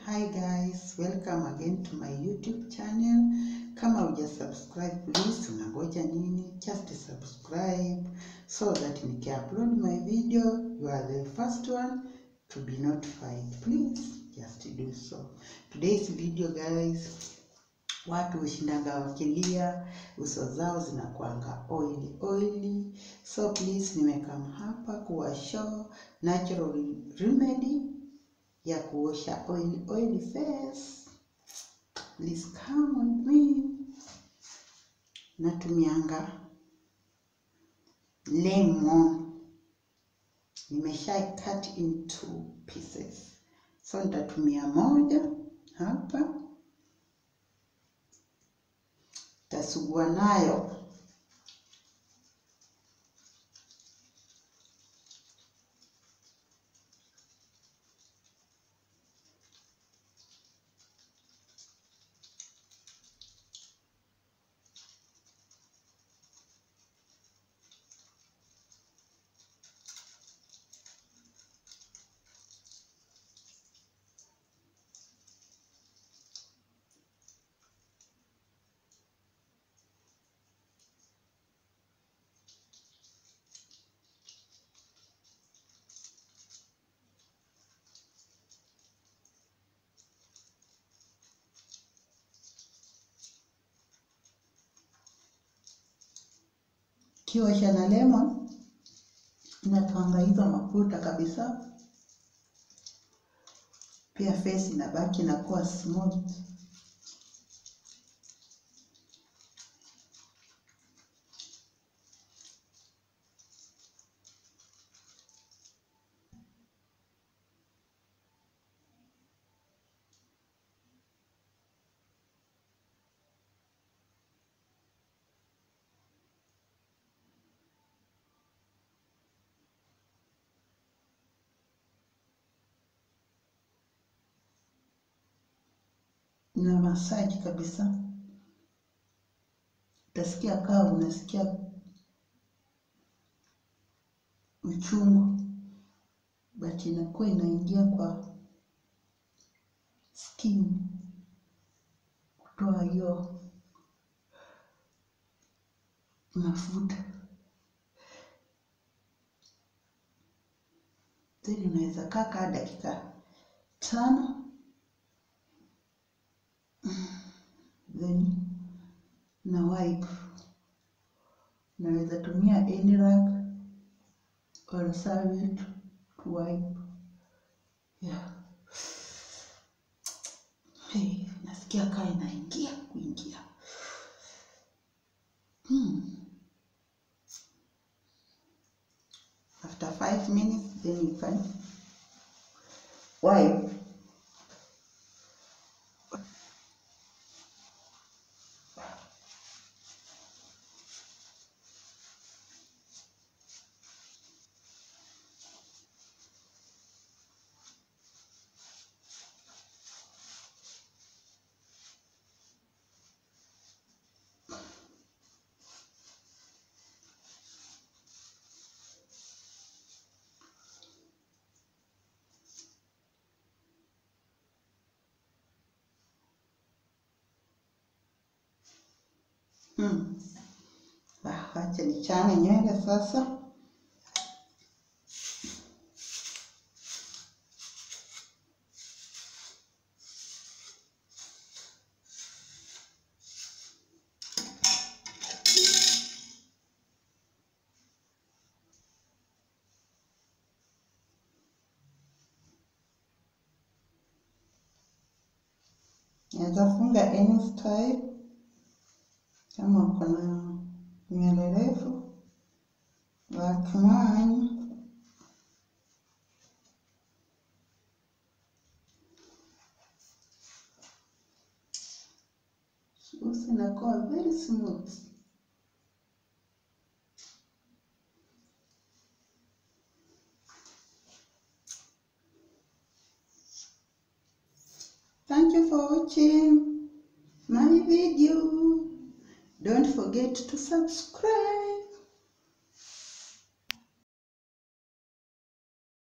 hi guys, welcome again to my YouTube channel. Kama huja subscribe please, unangoja nini? Just subscribe so that niki-upload my video, you are the first one to be notified. Please just do so. Today's video guys, watu hushindanga wakilia, uso zao zinakuanga oily oily, so please nimekam hapa kuwa show natural remedy ya kuosha oily oily face. Please come with me. Natumianga lemon, nimesha cut into pieces, so nitatumia moja hapa, tasugua nayo kiosha na lemon inatoanga hizo mafuta kabisa, pia face inabaki inakuwa smooth. na masaji kabisa, utasikia kaa unasikia uchungu, but inakuwa inaingia kwa skin kutoa hiyo mafuta, then unaweza kaa kaa dakika tano then na wipe. Naweza tumia any rag or serviette to wipe. Yeah. Hey, nasikia kaa inaingia kuingia. Hmm. After five minutes then you can wipe. Hmm. Ah, Wacha nichane nywele sasa. Naweza funga any style kama uko na nywele refu like mine. Uso inakuwa very smooth. Thank you for watching my video. Don't forget to subscribe.